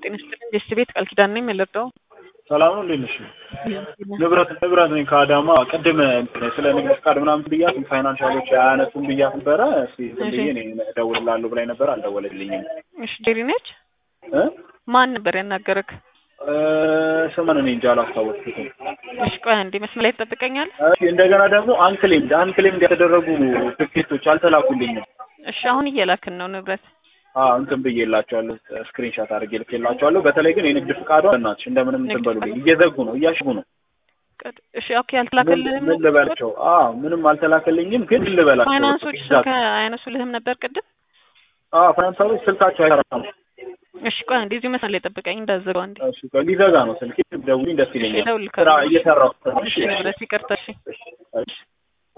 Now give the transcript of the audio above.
ጤና ይስጥልኝ ደስ ቤት ቃል ኪዳን ነኝ የምልርዳው ሰላም ነው። እንዴት ነሽ? ንብረት ንብረት ነኝ ከአዳማ ቅድም ስለ ንግድ ፍቃድ ምናምን ብያት ፋይናንሻሎች አያነሱም ብያት ነበረ። እስኪ ዝም ብዬ እኔ እደውልልሃለሁ ብላኝ ነበር፣ አልደወለልኝም። እሺ ጄሪ ነች። እ ማን ነበር ያናገረክ? ስምን እኔ እንጃ አላስታወስኩትም። እሺ ቆይ አንዴ መስመር ላይ ትጠብቀኛለህ? እሺ እንደገና ደግሞ አንክሌምድ አንክሌምድ የተደረጉ ትኬቶች አልተላኩልኝም። እሺ አሁን እየላክን ነው ንብረት አዎ እንትን ብዬላቸዋለሁ፣ ስክሪንሻት አድርጌ ልኬላቸዋለሁ። በተለይ ግን የንግድ ፍቃዷ እናትሽ እንደምንም እንትን በሉልኝ። እየዘጉ ነው፣ እያሽጉ ነው። እሺ ኦኬ አልተላከልህም? ምን ልበላቸው? አዎ ምንም አልተላከልኝም፣ ግን ምን ልበላቸው? ፋይናንሶች ስልክ አያነሱልህም ነበር ቅድም? አዎ ፋይናንሳሮች ስልካቸው አይሰራም። እሺ ቆይ አንዴ እዚሁ መስመር ላይ ጠብቀኝ እንዳትዘጋው አንዴ። እሺ ቆይ ሊዘጋ ነው ስልኬ። ደውልኝ፣ ደስ ይለኛል። እደውልልሃለሁ። ስራ እየሰራሁ እሺ ንብረት ይቅርታ። እሺ እሺ